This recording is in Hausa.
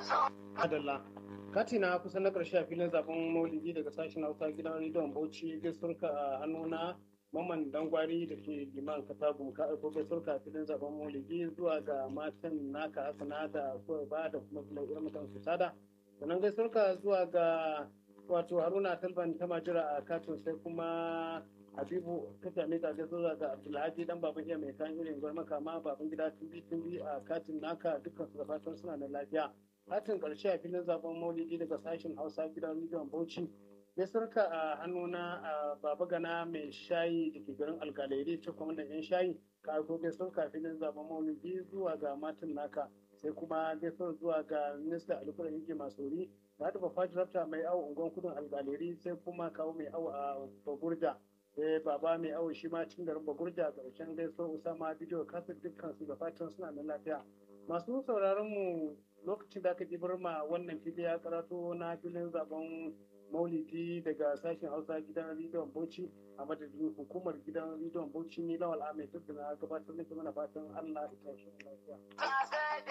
Adalla. Kati na kusa na ƙarshe a filin zaben maulidi daga sashen Hausa gidan rediyon Bauchi gasurka a hannuna Maman Dangwari da ke liman Katagun ka aiko gasurka a filin zaben maulidi zuwa ga matan naka Hassana da ba da kuma Sulaiman mutan su sada. Sannan gasurka zuwa ga wato Haruna Talban ta majira a katin sai kuma Habibu ta same ka zuwa ga Abdulhaji dan baban iya mai kan irin gwarmaka ma baban gida tumbi tumbi a katin naka dukkan su da fatan suna da lafiya. katin ƙarshe a filin zaben maulidi daga sashen hausa gidan rediyon bauchi ya sarka a hannuna a baba gana mai shayi da ke garin algaleri ce kwamandan yan shayi ka aiko gaisuwar ka filin zaben maulidi zuwa ga matan naka sai kuma gaisuwar zuwa ga minista alikuran yake masori da da bafa jirafta mai awo unguwan kudin algaleri sai kuma kawo mai awo a bagurda sai baba mai awo shi ma cikin garin bagurda ƙarshen gaisuwar usama bidiyo kasar dukkan su da fatan suna da lafiya masu sauraron mu lokacin da aka ɗibar ma wannan fili ya karatu na filin zaben maulidi daga sashen hausa gidan rediyon bauchi a madadin hukumar gidan rediyon bauchi ni lawal ahmed duk da na gabatar da mana fatan allah ya tashi lafiya